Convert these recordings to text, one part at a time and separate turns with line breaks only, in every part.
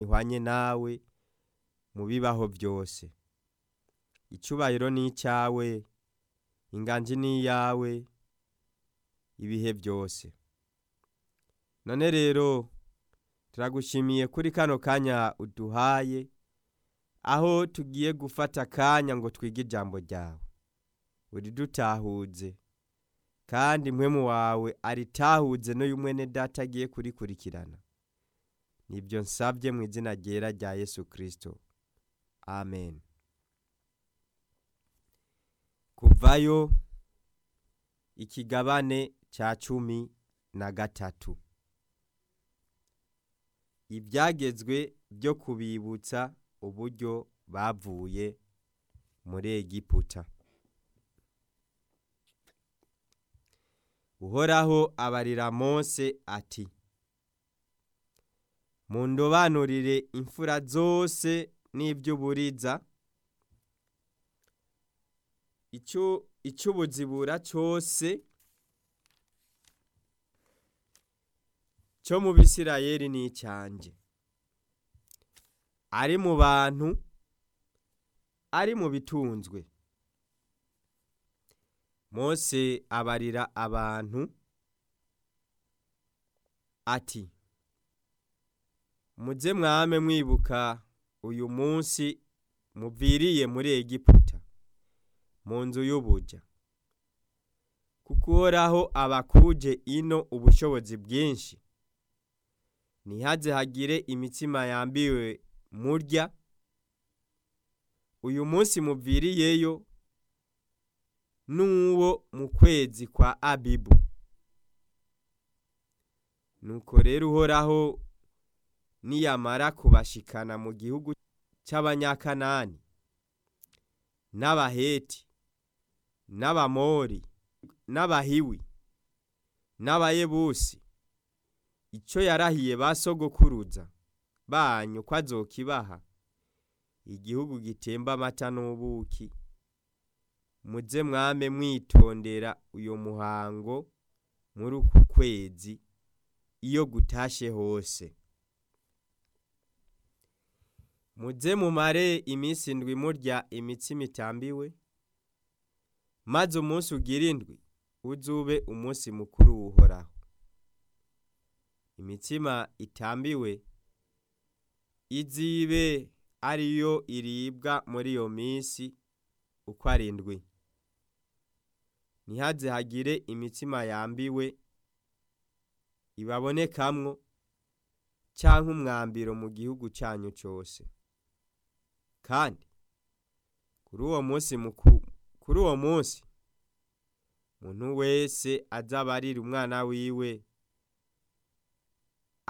ihwanye nawe mu bibaho byose icyubahiro ni icyawe inganji ni iyawe ibihe byose none rero turagushimiye kuri kano kanya uduhaye aho tugiye gufata akanya ngo twige ijambo ryawe uridutahuze kandi mpwemu wawe aritahuze n'uyu mwene data agiye kurikurikirana nibyo nsabye mu izina ryera rya yesu kirisito amen kuvayo ikigabane cya cumi na gatatu ibyagezwe byo kubibutsa uburyo bavuye muri egiputa uhoraho abarira mose ati mundobanurire imfura zose n'iby'uburiza icy'ubuzibura cyose cyo mu bisirayeri ni icyanjye ari mu bantu ari mu bitunzwe mose abarira abantu ati muze mwame mwibuka uyu munsi muviriye muri egiputa mu nzu y'ubujya kuko uhoraho abakuje ino ubushobozi bwinshi ntihaze hagire imitima yambiwe murya uyu munsi muviriyeyo n'uwo mu kwezi kwa abibu nuko rero uhoraho niyamara kubashikana mu gihugu cy'abanyakanani n'abaheti n'abamori n'abahiwi n'abayebusi icyo yarahiye ba sogokuruza banyu ko azokibaha igihugu gitemba amata n'ubuki muze mwame mwitondera uyu muhango muri uku kwezi iyo gutashye hose muze mumare iminsi indwi murya imitsima itambiwe maze umunsi ugira indwi uzube umunsi mukuru uhoraho imitsima itambiwe izibe ariyo iribwa muri iyo minsi uko ari indwi ntihaze hagire imitsima yambiwe ibabonekamwo cyangwa umwambiro mu gihugu cyanyu cyose kandi kuri uwo munsi mukuru kuri uwo munsi umuntu wese azabarira umwana wiwe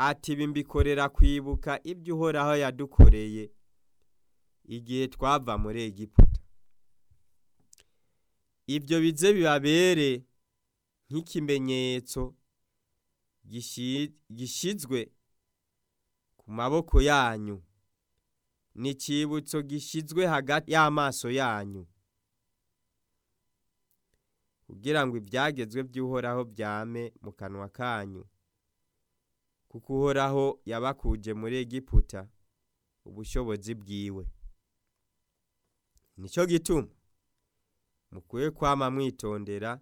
ati bimbikorera kwibuka ibyo uhoraho yadukoreye igihe twava muri egiputa ibyo bize bibabere nk'ikimenyetso gishyizwe ku maboko yanyu n'icyibutso gishyizwe hagati y'amaso yanyu kugira ngo ibyagezwe by'uhoraho byame mu kanwa kanyu kuko uhoraho yabakuje muri egiputa ubushobozi bwiwe nicyo gituma mukwiye kwama mwitondera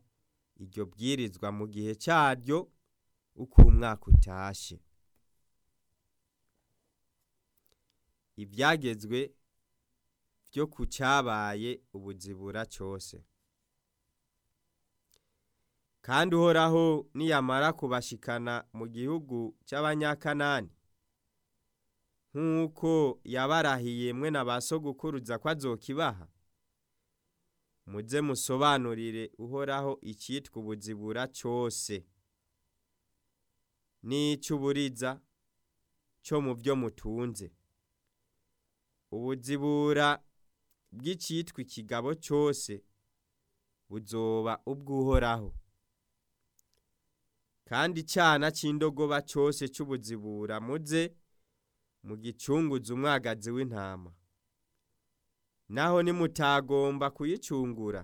iryo bwirizwa mu gihe cyaryo uko umwaka utashye ibyagezwe byo ku cyabaye ubuzibura cyose kandi uhoraho niyamara kubashikana mu gihugu cy'abanyakanani nk'uko yabarahiye mwe na ba sogokuruza ko azokibaha muze musobanurire uhoraho icyitwa ubuzibura cyose n'icy'uburiza cyo mu byo mutunze ubuzibura bw'icyitwa ikigabo cyose buzoba ubw'uhoraho kandi icyana cy'indogoba cyose cy'ubuzibura muze mu gicunguza umwagazi w'intama naho nimutagomba kuyicungura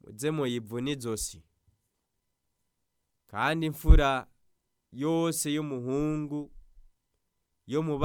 muze muyivune izosi kandi imfura yose y'umuhungu yo mu